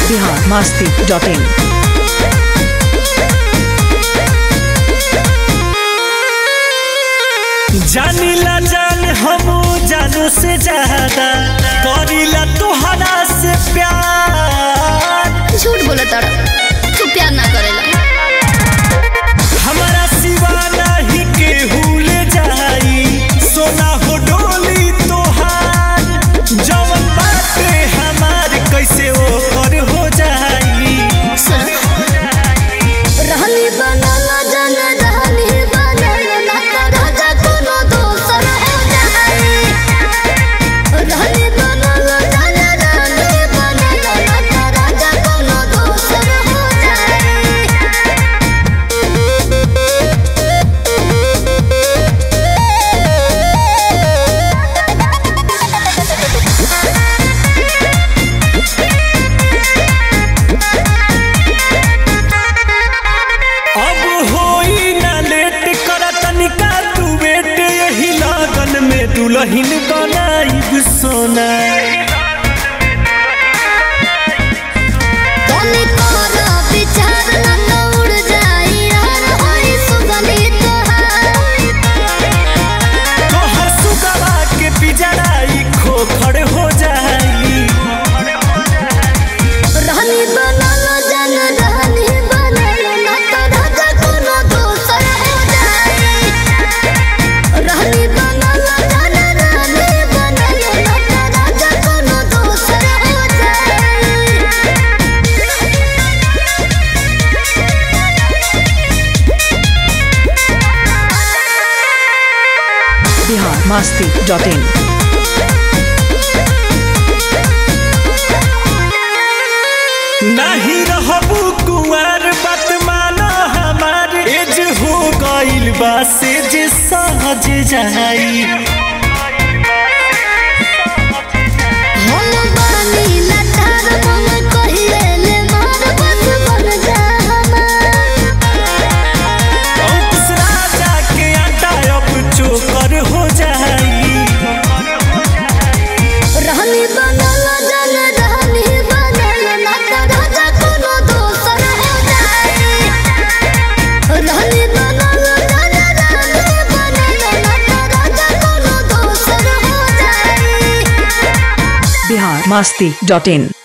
Bihar Masti dot in जानीला जान हम जानू से ज्यादा करीला तोहरा से प्यार झूठ बोला तारा तू प्यार ना करेला हमारा सिवा नहीं केहू ले जाई सोना हो डोली तोहार जवन बाटे हमार कैसे ओकर हो जाई सुन रहनी बनल जन रहनी बनल ना कर राजा कोनो दोसर हो जाई रहनी बनल जन रहनी बनल ना कर राजा कोनो दोसर हो जाई अब होई ना लेट कर तनिका तू बेट यही लगन में दुल्हन बनाई सोना तोनी तोरा विचार ना उड़ जाई यार होई सुगली तोहार तोहर सुगवा के पिजड़ाई खोखड़ हो जाई रहनी बनल जन रहनी बनल ना तो राजा कोनो दोसर हो जाई रहनी बनल जन रहनी बनल ना तो राजा कोनो दोसर हो जाई बिहार मस्ती डॉट इन नहीं रहबू कुंवर बात माना हमार एज हो गइल बा से जे सहज जाई हम बानी लटार मन कहिले ले मार बस बन जा हमार अंकुश राजा के आटा अब चोकर हो जाई रहनी बनल जन रहनी बनल ना तो राजा कोनो दोसर हो जाई रहनी बनल जन रहनी बनल ना तो राजा कोनो दोसर हो जाई बिहार मस्ती डॉट इन